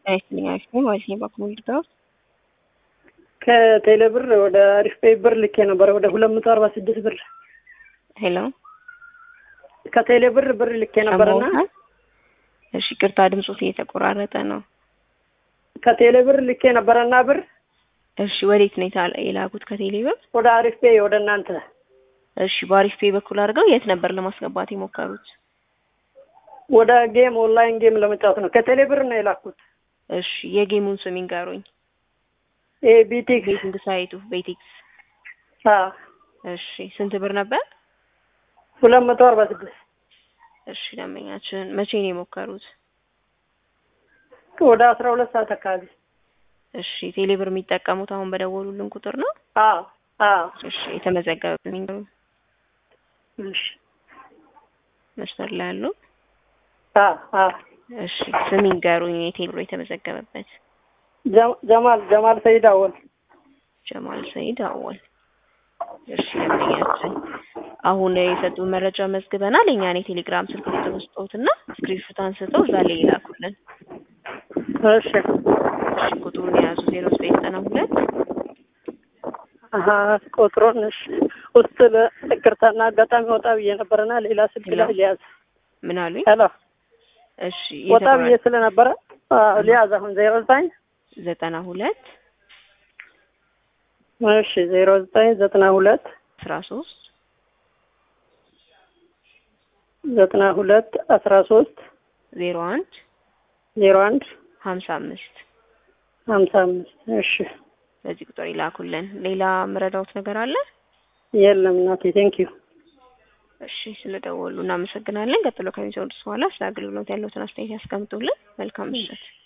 አይስልኝ አሪፍ ነው ማለት ነው። በኩል ድጋፍ ከቴሌ ብር ወደ አሪፍ ፔይ ብር ልኬ ነበረ ወደ ሁለት መቶ አርባ ስድስት ብር ሄሎ ከቴሌ ብር ብር ልኬ ነበረና ሰማሁህ? እሺ ቅርታ ድምፆት እየተቆራረጠ ነው። ከቴሌ ብር ልኬ ነበረና ብር እሺ ወዴት ነው የታ- የላኩት ከቴሌ ብር? ወደ አሪፍ ፔይ ወደ እናንተ እሺ በአሪፍ ፔይ በኩል አድርገው የት ነበር ለማስገባት የሞከሩት? ወደ ጌም ኦንላይን ጌም ለመጫወት ነው። ከቴሌ ብር ነው የላኩት። እሺ የጌሙን ስም ይንገሩኝ። ይሄ ቢቲክስ ቤቲንግ ሳይቱ ቤቲክስ። አዎ እሺ ስንት ብር ነበር? ሁለት መቶ አርባ ስድስት እሺ ደንበኛችን መቼ ነው የሞከሩት? ወደ አስራ ሁለት ሰዓት አካባቢ እሺ ቴሌ ብር የሚጠቀሙት አሁን በደወሉልን ቁጥር ነው? አዎ አዎ እሺ የተመዘገበልኝ እሺ መስመር ላይ ያሉ አዎ አዎ እሺ ስም ይንገሩኝ የቴሌ ብር የተመዘገበበት። ጀ- ጀማል ጀማል ሰይድ አወል ጀማል ሰይድ አወል። እሺ ደንበኛችን አሁን የሰጡን መረጃ መዝግበናል። የኛን የቴሌግራም ስልክ ቁጥር ውስጦትና ስክሪንሾት አንስተው እዛ ላይ ይላኩልን። እሺ እሺ ቁጥሩን የያዙ ዜሮ ዘጠኝ ዘጠና ሁለት አሀ ቁጥሩን እሺ ውስጥ ለይቅርታና አጋጣሚ ወጣ ብዬ ነበረና ሌላ ስልክ ላይ ሊያዝ ምን አሉኝ? ሄሎ እሺ ወጣ ብዬ ስለነበረ አዎ፣ ሊያዝ አሁን ዜሮ ዘጠኝ ዘጠና ሁለት እሺ ዜሮ ዘጠኝ ዘጠና ሁለት አስራ ሶስት ዘጠና ሁለት አስራ ሶስት ዜሮ አንድ ዜሮ አንድ ሀምሳ አምስት ሀምሳ አምስት እሺ በዚህ ቁጥር ይላኩልን። ሌላ ምረዳውት ነገር አለ? የለም እናቴ ቴንኪዩ እሺ ስለደወሉ እናመሰግናለን። ቀጥሎ ከሚሰሩት በኋላ ስለ አገልግሎት ያለውትን አስተያየት ያስቀምጡልን። መልካም ምሽት።